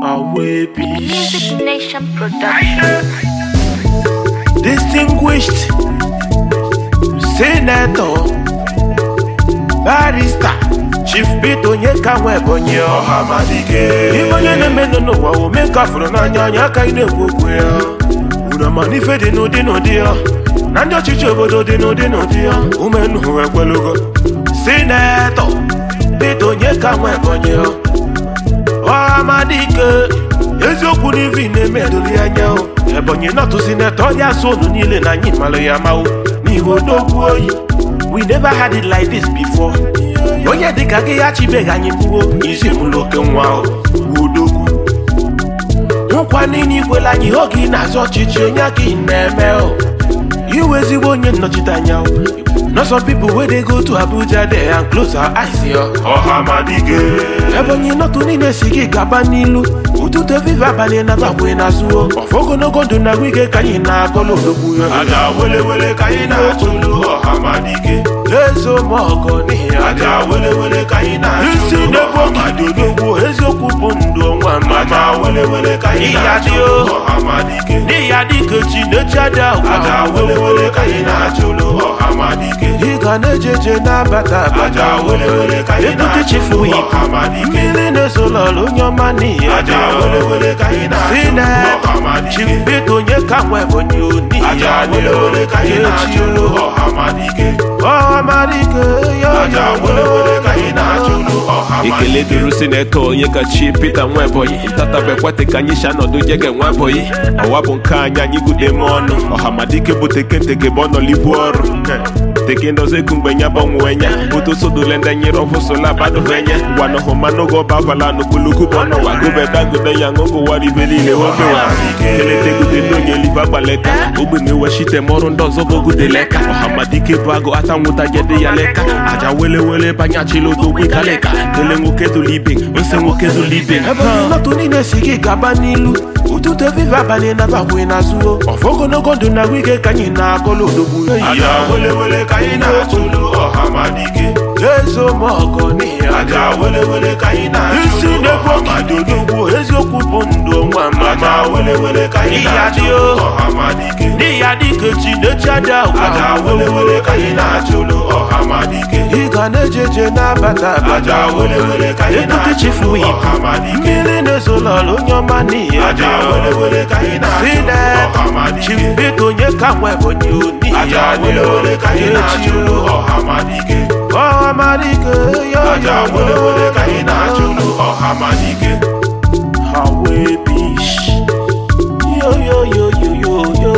Awebi. Music Nation Production. Distinguished Senator Barrister Chief Peter Onyeka nwa Ebonyi Ọhamadike Ime onye na-emenụ n'ụwa ome ka fụrụ n'anya anya aka ị na-ekwu okwu ya unu ama n'ife dị n'ụdị n'ụdị ya na ndị ọchịchị obodo dị n'ụdị n'ụdị ya umenuhu ekwelugo Senator Peter Onyeka nwa Ebonyi Ọhamadike eziokwu n'ivi na-eme edoli anya o ebonyi nọtụ sinetọ ọdị asụ unu niile na anyị malụ ya mawo n'ihi odogwu oyi we never had it like this before onye dịka gị ya chibeghị anyị gbuo isi mụlụ oke nwa o odogwu nkwa niile ikwela anyị oge ị na-azụ ọchịchị onye aka ị na-eme o iwe ezigbo onye nnọchite anya o Not some people wey dey go to Abuja there and close our eyes yo. Ọhamadike. Ebonyi nọtụ niile si gị gaba n'ilu ụtụtụ evive abalị na bakwe n'azụ o. Ọfọ ogologo ndụ na wike ka anyị na-akọlụ odogwu ya. Aja welewele ka anyị na-achụlụ Ọhamadike. Ezo m ọgọ n'ihi aja welewele ka anyị na-achụlụ Isi na-ekwu ogidi odogwu eziokwu bụ ndụ ọnwa mama. Aja welewele ka anyị na-achụlụ Ọhamadike. N'ihi adịke chi na-echi aja ụwa. Aja welewele ka anyị na-achụlụ Ọhamadike. Ị ga na-ejeje na-abata abata welewele ka anyị na-achụlụ chifu Ọhamadike. Mmiri na-ezolọlụ onye ọma n'ihi aja welewele ka anyị na-achụlụ Ọhamadike. Chief Peter Onyeka nwa Ebonyi o n'ihi aja welewele ka anyị na-achụlụ Ọhamadike. Ọhamadike yo aja welewele ka anyị na-achụlụ Ọhamadike. ekele dịrị sinetọ onye kachi Peter Nwebonyi ntatabekwete ka anyị si anọdụ jege Nwebonyi ọwa bụ nke anyị anyị gude m ọnụ ọhamadike bụ tekenteke bụ ọnọlibu ọrụ teke ndozeku mgbe nya gbanwe nya butosodole ndị nyere ọfụsola badovenya gwanohụ manogo ọbavala n'okpuluku bụ ọnụ wagobe dagobe ya ṅụgụ waribe niile omewa keletegude ndị onye liva gbaleka ogbenye wechite m ọrụ ndị ọzọ bogude leka ọhamadike bụ agụ ata nwụta jede ya leka aja welewele banyachila odogwu kaleka kele nwoke dụlụ ibe nse nwoke dụlụ ibe Ebonyi nọtụ niile si gị gaba n'ilu ụtụtụ evive abalị na bakwe n'azụ o ọfọ ogologo ndụ na wike ka anyị na-akọlụ odogwu aja welewele ka anyị na-achụlụ ọhamadike ezo m ọgọ n'ihi aja welewele ka anyị na-achụlụ isi na-ekwu ogidi odogwu eziokwu bụ ndụ ọnwa mama aja welewele ka anyị na-achụlụ ọhamadike n'ihi adịke chi na-echi aja ụwa aja welewele ka anyị na-achụlụ ọhamadike ị ga na-ejeje na-abata abata aja welewele ka anyị na-achụlụ ọhamadike mmiri na-ezolọlụ onye ọma n'ihi aja welewele ka anyị na-achụlụ ọhamadike Chief Peter Onyeka nwa Ebonyi o n'ihi aja welewele ka anyị na-achụlụ ọhamadike ọhamadike yo aja welewele ka anyị na-achụlụ ọhamadike Hawebish yo yo yo yo yo yo